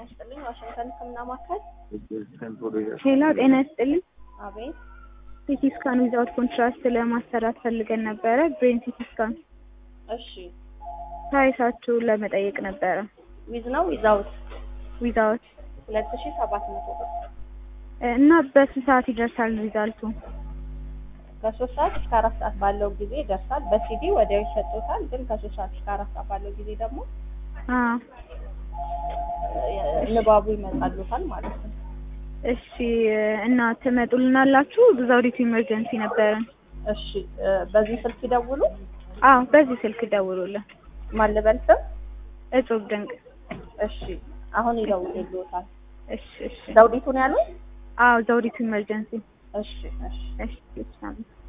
ይስጥልኝ። ዋሽንግተን ሕክምና ማዕከል። ሄሎ ጤና ይስጥልኝ። አቤት። ሲቲ ስካን ዊዛውት ኮንትራስት ለማሰራት ፈልገን ነበረ። ብሬን ሲቲ ስካን እሺ። ፕራይሳችሁን ለመጠየቅ ነበረ። ዊዝ ነው ዊዛውት? ዊዛውት ሁለት ሺ ሰባት መቶ ብር እና በስንት ሰዓት ይደርሳል ሪዛልቱ? ከሶስት ሰዓት እስከ አራት ሰዓት ባለው ጊዜ ይደርሳል። በሲዲ ወዲያው ይሰጡታል። ግን ከሶስት ሰዓት እስከ አራት ሰዓት ባለው ጊዜ ደግሞ አዎ እ ንባቡ ይመጣሉታል ማለት ነው። እሺ እና ትመጡልናላችሁ? ዘውዲቱ ኢመርጀንሲ ነበረን። እሺ እ በዚህ ስልክ ይደውሉ። አዎ በዚህ ስልክ ደውሉልን። ማን ልበል ስም? እጹብ ድንቅ። እሺ አሁን ይደውሉልዎታል። እሺ እሺ። ዘውዲቱን ያሉት? አዎ ዘውዲቱ ኢመርጀንሲ። እሺ እሺ እሺ እሺ